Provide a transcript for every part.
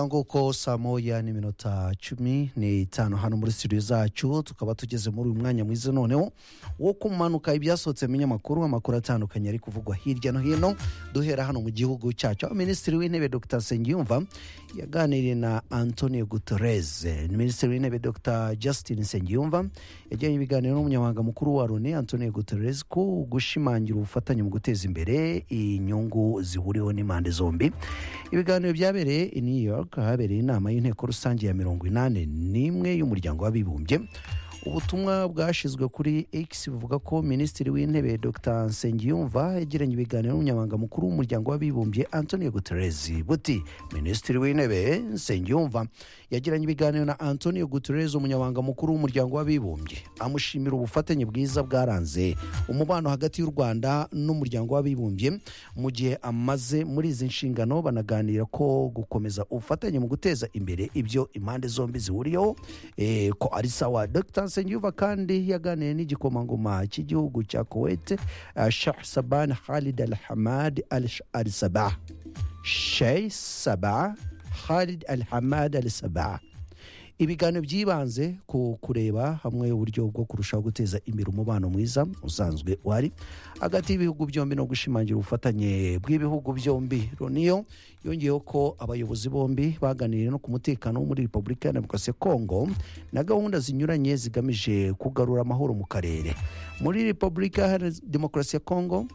nguko saa moya n'iminota cumi n'itanu hano muri studio zacu tukaba tugeze muri uyu mwanya mwiza noneho wo kumanuka ibyasohotse mu binyamakuru amakuru atandukanye ari kuvugwa hirya no hino duhera hano mu gihugu cyacu aho minisitiri w'intebe dr nsengiyumva yaganiriye na antonio guterres minisitiri w'intebe dr justin nsengiyumva yagiranye ibiganiro n'umunyamabanga mukuru wa loni antonio guterres ku gushimangira ubufatanye mu guteza imbere inyungu zihuriweho n'impande zombi ibiganiro byabereye i new york ahabereye inama y'inteko rusange ya mirongo inani n'imwe y'umuryango w'abibumbye ubutumwa bwashyizwe kuri x buvuga ko minisitiri w'intebe dr nsengiyumva yagiranye ibiganiro n'umunyamabanga mukuru w'umuryango w'abibumbye antonio guterres buti minisitiri w'intebe nsengiyumva yagiranye ibiganiro na antonio guterres umunyamabanga mukuru w'umuryango w'abibumbye amushimira ubufatanye bwiza bwaranze umubano hagati y'u rwanda n'umuryango w'abibumbye mu gihe amaze muri izi nshingano banaganira ko gukomeza ubufatanye mu guteza imbere ibyo impande zombi zihuriyeho eh, ko ari sawa dr nsengiyumva kandi yaganiriye n'igikomangoma cy'igihugu cya kuwait eh, shah saban khalid al hamad al Sh- al sabah shey sabah khalid al hamad al sabah ibiganiro byibanze ku kureba hamwe uburyo bwo kurushaho guteza imbere umubano mwiza usanzwe uhari hagati y'ibihugu byombi no gushimangira ubufatanye bw'ibihugu byombi roniyo yongeyeho ko abayobozi bombi baganiriye no ku mutekano wo muri repubulika ya demokarasi ya kongo na gahunda zinyuranye zigamije kugarura amahoro mu karere muri repubulika ya demokarasi ya kongo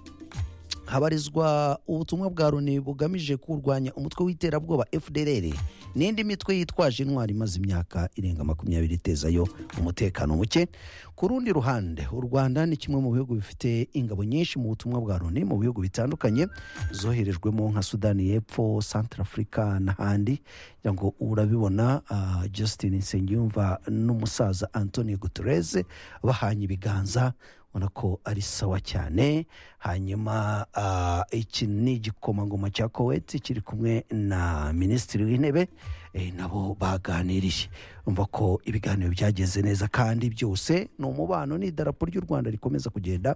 habarizwa ubutumwa bwa loni bugamije kurwanya umutwe w'iterabwoba fdrr n'indi mitwe yitwaje intwari imaze imyaka irenga makumyabiri itezayo umutekano muke ku rundi ruhande u rwanda ni kimwe mu bihugu bifite ingabo nyinshi mu butumwa bwa loni mu bihugu bitandukanye zoherejwemo nka sudani y'epfo santarafurika n'ahandi kugira ngo urabibona ah, justin nsengiyumva n'umusaza antonio guterres bahanye ibiganza ubona ko ari sawa cyane hanyuma ah, iki ni igikomangoma cya koweti kiri kumwe na minisitiri w'intebe eh, nabo baganiriye umva ko ibiganiro byagenze neza kandi byose ni umubano n'idarapo ry'u rwanda rikomeza kugenda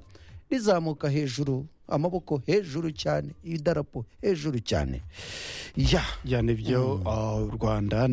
rizamuka hejuru amaboko hejuru cyane idarapo hejuru cyane ya cyane byo u rwanda